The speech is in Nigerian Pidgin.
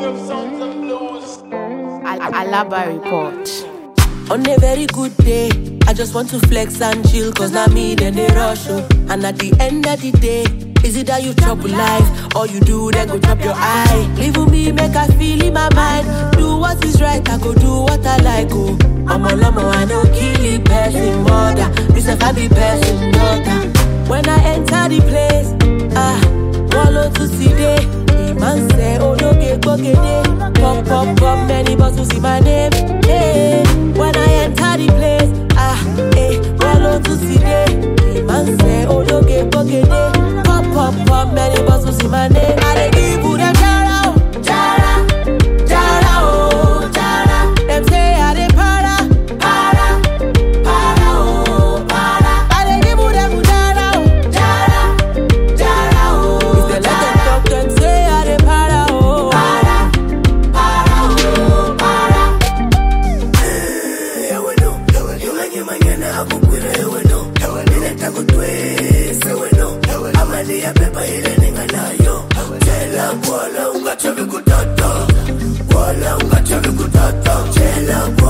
Al- Alaba Report. On a very good day, I just want to flex and chill, cause now me then they rush oh. And at the end of the day, is it that you chop with life, or you do then go chop your eye? Live with me, make I feel in my mind. Do what is right, I go do what I like, oh. I'm a lomo, I no kill it, person mother. This if I be person daughter. When I enter the place, ah, wallow to see day. The man say, oh no, get bogede. Pop, pop, pop, many bottles in my name. Hey, when I enter the place, ah, eh, wallow to see day. The man say, oh no, get bogede. Pop, pop, pop, many bottles in my name. I dey give you them jara, oh, jara, jara, oh, jara. Them say I dey para, para, para, oh, para. I dey give you them jara, oh, jara, jara, oh. If they let them talk, them say I dey para, oh, para, para, oh, para. Wala ungachavi kutata, wala ungachavi kutata, chela